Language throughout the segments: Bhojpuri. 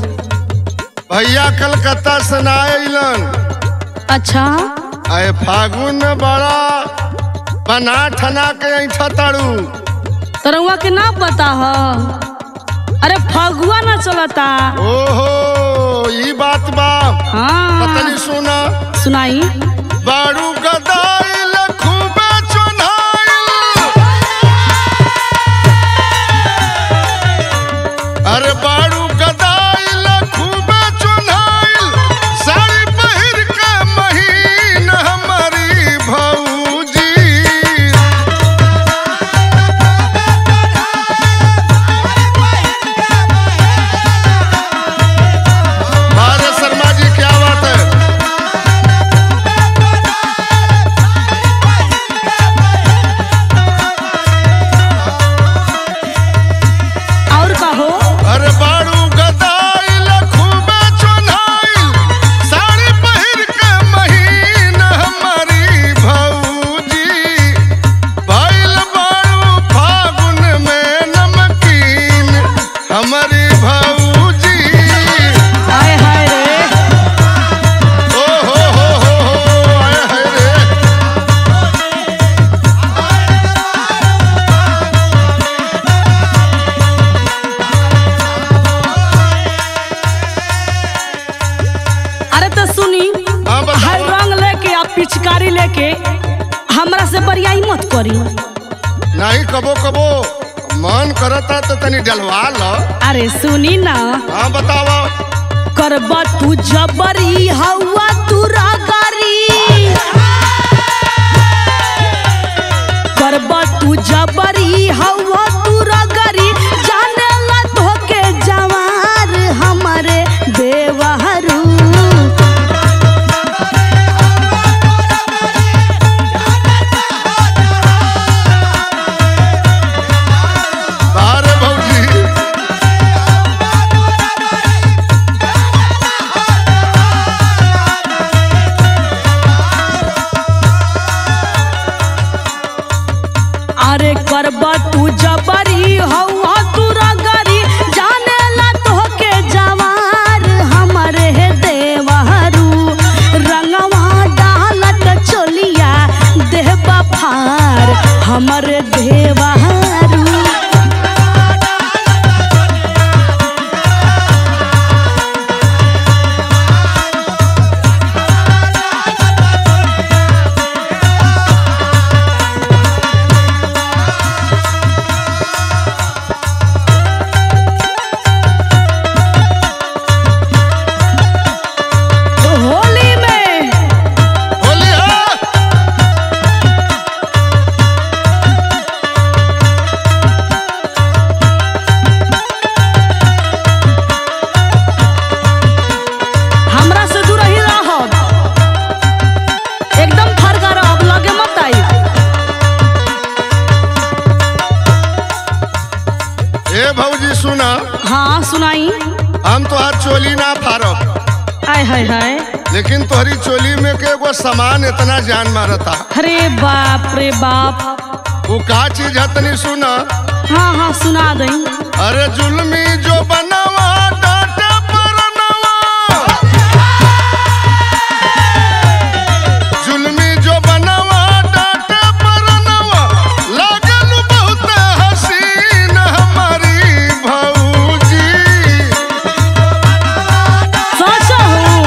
भैया कलकत्ता से ना अइलन अच्छा आए फागुन में बड़ा बना ठना के ऐठा ताड़ू तरौआ के ना पता ह अरे फगुआ ना चलता ओहो ई बात बा हाँ पतली सुना सुनाई बारू गदाइल खूबे चुनाइल अरे बारू गदाइल खूबे चुनाइल साड़ी पहिर के महीन हमारी भौजी अरे शर्मा जी क्या बात है और कहो अरे बारू गदाइल खूबे चुनाइल साड़ी पहिर के महीन हमारी भौजी भइल बारू फागुन में नमकीन हमारी भौजी आय हाय रे ओ हो हो हो हो आए हाय रे अरे तो सुनी हाँ बताओ। हर रंग लेके आप पिचकारी लेके हमरा से बरियाई मत करी नहीं कबो कबो मन करता तो तनी डलवा लो अरे सुनी ना हाँ बतावा करब तू जबरी हवा तू रागारी करब तू जबरी हवा तू रागारी जाने ला धोके जवार हमारे देवहरू अरे भौजी अरे करब तू जबरी हवा तू रागारी जाने ला धोके जवार हमारे देवहरू रंगवा डालत चोलिया देहबा फार हमरे देवहरू होली में होली हाँ हमरा से दूर ही रहब एकदम फरका रहब लगे मत आई ए भौजी सुना हाँ सुनाई हम तो आज चोली ना फारब आय हाय हाय लेकिन तोहरी चोली में के एगो सामान इतना जान मारता अरे बाप रे बाप वो का चीज है तनी सुना हाँ हाँ सुना दई अरे जुल्मी जो बनवा डांटे परनवा जुल्मी जो बनवा डांटे परनवा लागल बहुत हसीन हमारी भौजी सच हूँ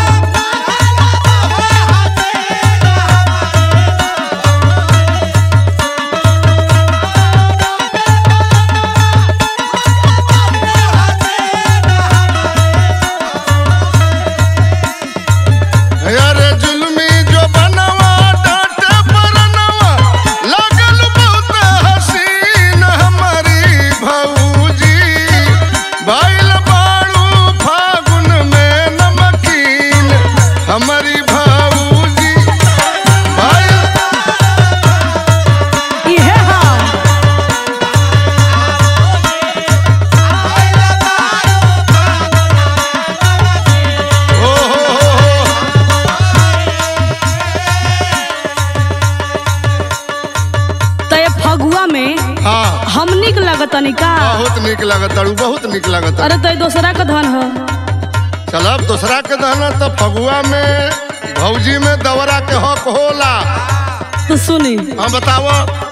अरे जुल्मी जो बनवा डांटे परनवा लागल बहुत हसीन हमारी भौजी भइल बारू फागुन में नमकीन हमारी भौजी भइल इहे हाँ ओ हो हो हो तय फगुआ में हाँ हम निक लगतनी का बहुत निक लागत तारू बहुत निक लागत अरे तय दोसरा का धन ह दूसरा के दहना तो फगुआ में भौजी में दवरा के हक होला तो सुनी हाँ बताओ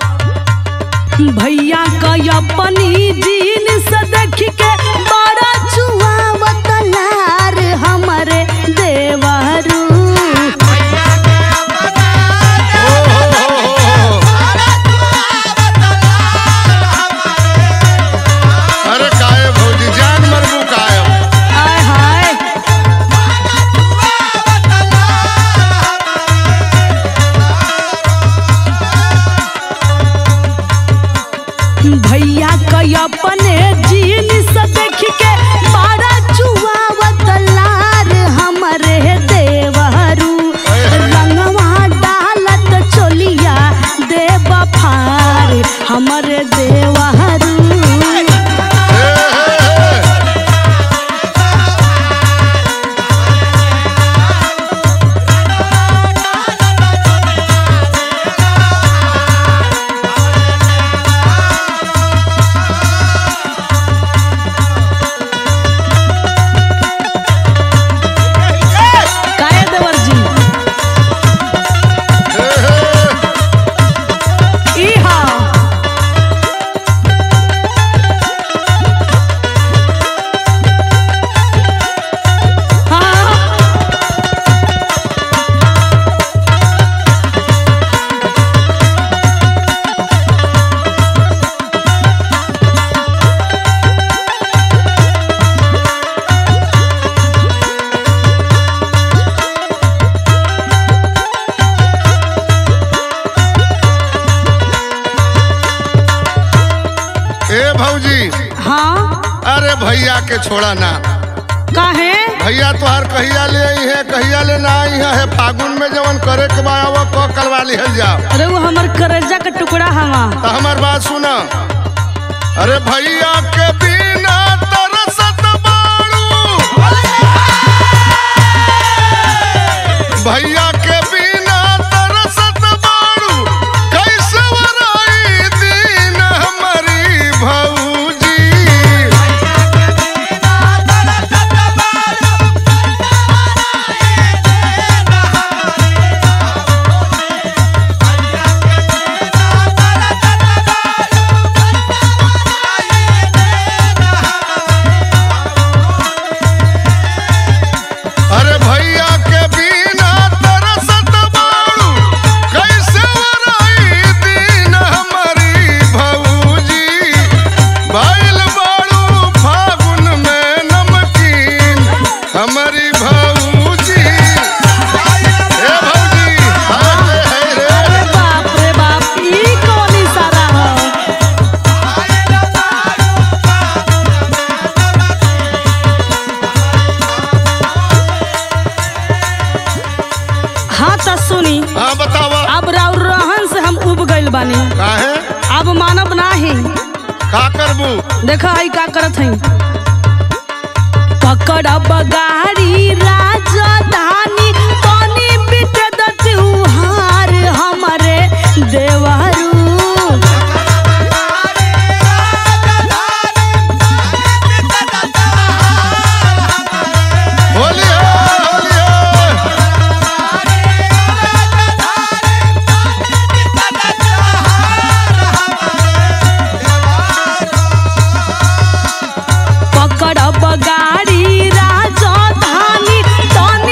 भैया का अपनी जीन से देख के बड़ा चुआवत लार हमरे देवरू ओ हो हो हो हो। अरे काहे भौजी जान मरबू काहे आय हाय भैया का अपने जीन से देख के बड़ा चुआवत लार हमरे देवरू रंगवा डालत चोलिया देव फार हमरे देवहरू हे, हे, हे। काहे देवर जी हे, हे। ई हा हाँ ए भौजी हाँ अरे भैया के छोड़ा ना काहे भैया तोहार कहिया ले आई है कहिया ले ना आई है हे फागुन में जवन करे के बा वो क करवा लिहल जाओ अरे वो हमर करेजा का टुकड़ा हवा तो हमार बात सुना अरे भैया के बिना तरसत बाड़ू भैया के बिना तरसत बाड़ू कैसे वराई दिन हमारी भौजी अरे भैया के बिना तरसत बाड़ू कैसे वराई दिन हमारी भौजी भइल बाड़ू फागुन में नमकीन हमारी भौजी ए भौजी हाय रे हाय रे अरे बाप रे बाप ई कौन इशारा है हाँ तो सुनी हाँ बतावा अब राउर रहन से हम उब गइल बानी काहे अब मानब नाही का करबू देखा आई का करत हई पकड़ब गाड़ी राजधानी पानी बिट दत्युहार हमरे देवरू होली है होली है पकड़ब गाड़ी राजधानी तन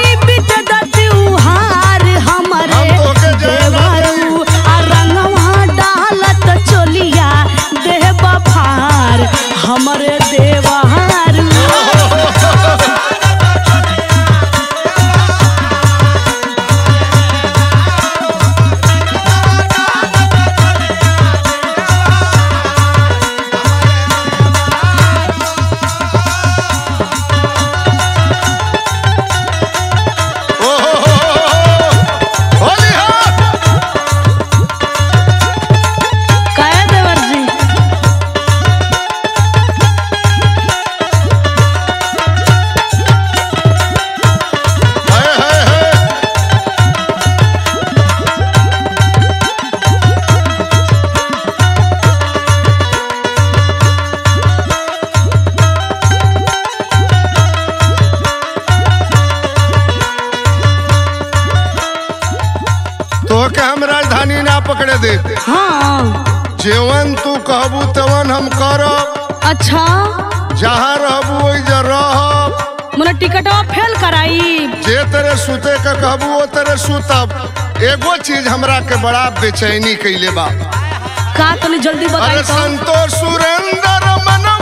के हम राजधानी ना पकड़े दे हाँ जेवन तू कहबू तवन हम करब अच्छा जहाँ रहबू वही जा रहब मोला टिकटवा फेल कराई जे तेरे सुते के कहबू वो तेरे सुतब एगो चीज हमरा के बड़ा बेचैनी कैले बा का तनी जल्दी अरे बताई तो संतोष सुरेंद्र मनवा